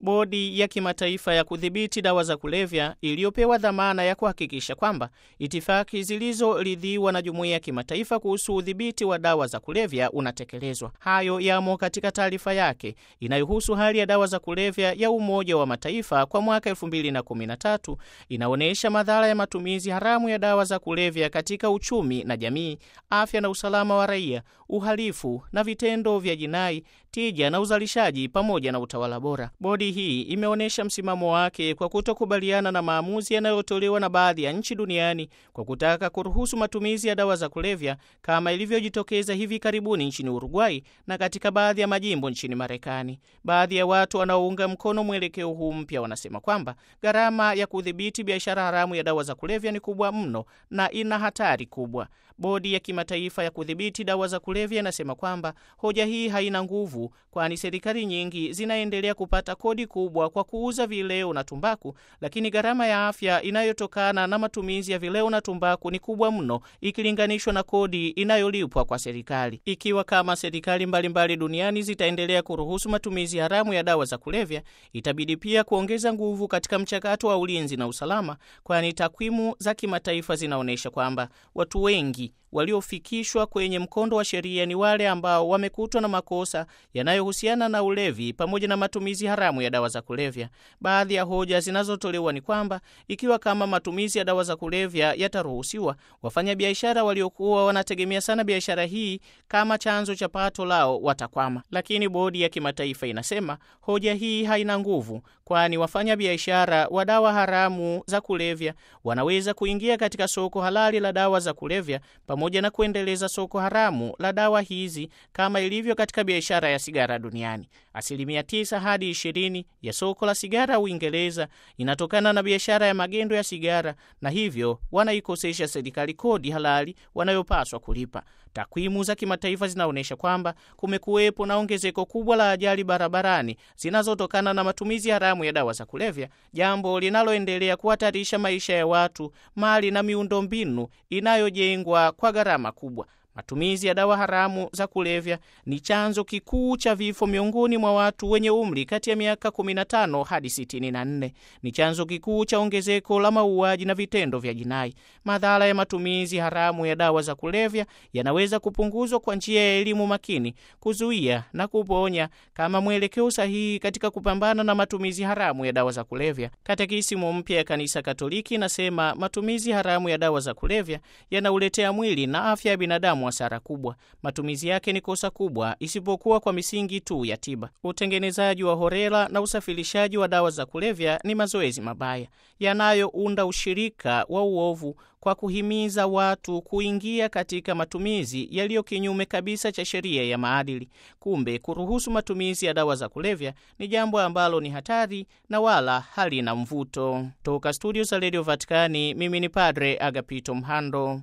Bodi ya kimataifa ya kudhibiti dawa za kulevya iliyopewa dhamana ya kuhakikisha kwamba itifaki zilizoridhiwa na jumuiya ya kimataifa kuhusu udhibiti wa dawa za kulevya unatekelezwa. Hayo yamo katika taarifa yake inayohusu hali ya dawa za kulevya ya Umoja wa Mataifa kwa mwaka 2013 inaonyesha madhara ya matumizi haramu ya dawa za kulevya katika uchumi na jamii, afya na usalama wa raia, uhalifu na vitendo vya jinai, tija na uzalishaji pamoja na utawala bora. Bodi hii imeonyesha msimamo wake kwa kutokubaliana na maamuzi yanayotolewa na baadhi ya nchi duniani kwa kutaka kuruhusu matumizi ya dawa za kulevya kama ilivyojitokeza hivi karibuni nchini Uruguay na katika baadhi ya majimbo nchini Marekani. Baadhi ya watu wanaounga mkono mwelekeo huu mpya wanasema kwamba gharama ya kudhibiti biashara haramu ya dawa za kulevya ni kubwa mno na ina hatari kubwa. Bodi ya kimataifa ya kudhibiti dawa za kulevya inasema kwamba hoja hii haina nguvu, kwani serikali nyingi zinaendelea kupata kodi kubwa kwa kuuza vileo na tumbaku, lakini gharama ya afya inayotokana na matumizi ya vileo na tumbaku ni kubwa mno ikilinganishwa na kodi inayolipwa kwa serikali. Ikiwa kama serikali mbalimbali duniani zitaendelea kuruhusu matumizi haramu ya dawa za kulevya, itabidi pia kuongeza nguvu katika mchakato wa ulinzi na usalama, kwani takwimu za kimataifa zinaonyesha kwamba watu wengi waliofikishwa kwenye mkondo wa sheria ni wale ambao wamekutwa na makosa yanayohusiana na ulevi pamoja na matumizi haramu ya dawa za kulevya. Baadhi ya hoja zinazotolewa ni kwamba ikiwa kama matumizi ya dawa za kulevya yataruhusiwa, wafanyabiashara waliokuwa wanategemea sana biashara hii kama chanzo cha pato lao watakwama. Lakini bodi ya kimataifa inasema hoja hii haina nguvu, kwani wafanyabiashara wa dawa haramu za kulevya wanaweza kuingia katika soko halali la dawa za kulevya pamoja na kuendeleza soko haramu la dawa hizi kama ilivyo katika biashara ya sigara duniani. Asilimia tisa hadi ishirini ya soko la sigara Uingereza inatokana na biashara ya magendo ya sigara, na hivyo wanaikosesha serikali kodi halali wanayopaswa kulipa. Takwimu za kimataifa zinaonyesha kwamba kumekuwepo na ongezeko kubwa la ajali barabarani zinazotokana na matumizi haramu ya dawa za kulevya, jambo linaloendelea kuhatarisha maisha ya watu, mali na miundombinu inayojengwa kwa gharama kubwa. Matumizi ya dawa haramu za kulevya ni chanzo kikuu cha vifo miongoni mwa watu wenye umri kati ya miaka 15 hadi 64. Ni chanzo kikuu cha ongezeko la mauaji na vitendo vya jinai. Madhara ya matumizi haramu ya dawa za kulevya yanaweza kupunguzwa kwa njia ya elimu makini, kuzuia na kuponya kama mwelekeo sahihi katika kupambana na matumizi haramu ya dawa za kulevya. Katekisimu mpya ya Kanisa Katoliki inasema matumizi haramu ya dawa za kulevya yanauletea mwili na afya ya binadamu hasara kubwa. Matumizi yake ni kosa kubwa, isipokuwa kwa misingi tu ya tiba. Utengenezaji wa horela na usafirishaji wa dawa za kulevya ni mazoezi mabaya yanayounda ushirika wa uovu kwa kuhimiza watu kuingia katika matumizi yaliyo kinyume kabisa cha sheria ya maadili. Kumbe kuruhusu matumizi ya dawa za kulevya ni jambo ambalo ni hatari na wala halina mvuto. Toka studio za redio Vatikani, mimi ni Padre Agapito Mhando.